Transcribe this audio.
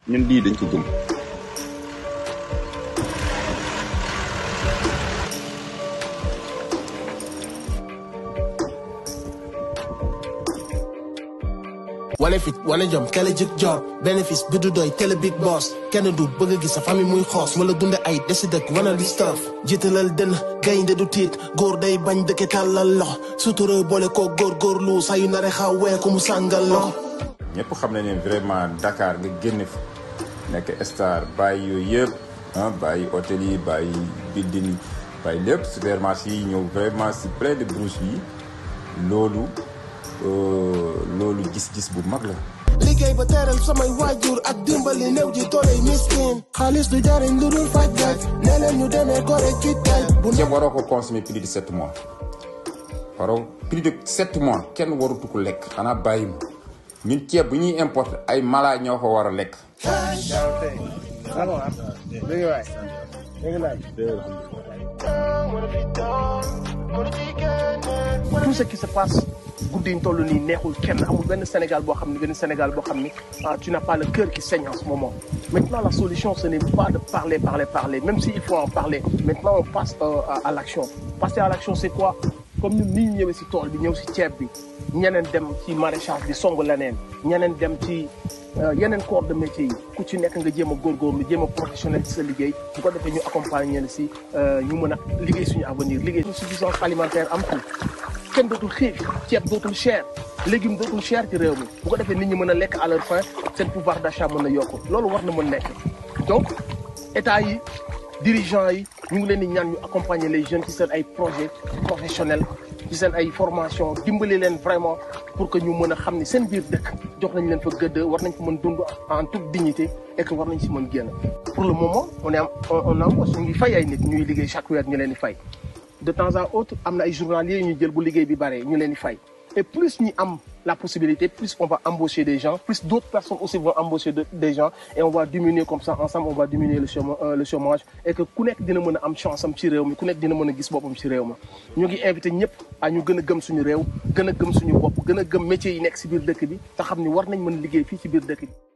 ñun lii dañ ko gëm wane fit wane jom kele jik job bénéfice bi du doy télé big boss kenn du bëgg a gis sa famille muy xoos wala dunde ay desi dëkk wana li staff jiitalal dënn gaynde du tiit góor day bañ dëkke tàllal lox sutura boole ko góor góorlu saa yu nare xaw wee ko mu sàngal lox ñëpp xam nañ ne vraiment Dakar nga génn fi nekk star bàyyi yooyu yëpp ah bàyyi hôtel yi bàyyi building yi bàyyi lépp supermarché yi ñëw vraiment si près de brousse yi loolu loolu gis-gis bu mag la. liggéey ba teral samay waajur ak dimbali néew ji dooley miskin xaalis du jariñ lu dul faj gaaj nee leen ñu demee gore ci tay bu ceeb waroo ko consommer plus de sept mois waroo plus de sept mois kenn warutu ko lekk xanaa bàyyi ma ñun ceeb bu ñuy importer ay mala ñoo ko war a lekk. tout ce qui se passe guddi ñu toll nii neexul kenn amul benn Sénégal boo xam ne benn Sénégal boo xam ni ah tu n'as pas le cœur qui saigne en ce moment maintenant la solution ce n'est pas de parler parler parler même s'il faut en parler maintenant on passe euh, à, à l'action passer à l'action c'est quoi comme ñun ni ñu ñëwee si tool bi ñëw si ceeb bi ñeneen dem ci maraîchage bi song leneen ñeneen dem ci yeneen corps de métier yi ku ci nekk nga jéem a góorgóorlu jéem a professionnel ci sa liggéey bu ko defee ñu accompagner leen si ñu mën a liggéey suñu avenir liggéey suñu suffisance alimentaire am tout kenn dootul xiif ceeb dootul cher légume dootul cher ci réew mi bu ko defee nit ñi mën a lekk à leur faim seen pouvoir d'achat mën a yokku loolu war na mën nekk donc état yi dirigeants yi ñu ngi leen di ñaan ñu accompagner les jeunes ci seen ay projets professionnels ci seen ay formation dimbali leen vraiment pour que ñu mën a xam ni seen biir dëkk jox nañ leen fa gëdd war nañ fa mën dund en toute dignité et que war nañ si mën génn pour le moment on est on embauche ñu ngi fay ay nit ñuy liggéey chaque weer ñu leen di fay de temps à autre am na ay journaliers ñu jël bu liggéey bi bare ñu leen di fay et plus ñi am la possibilité plus on va embaucher des gens plus d'autres personnes aussi vont embaucher de, des gens et on va diminuer comme ça ensemble on va diminuer le chômage, euh, le chômage et que ku nekk dina mën a am chance am ci réew mi ku nekk dina mën a gis boppam ci réew ma ñu ngi invité ñëpp à ñu gën a gëm suñu réew gën a gëm suñu bopp gën a gëm métiers yi nekk ci biir dëkk bi te xam ni war nañ mën liggéey fii ci biir dëkk bi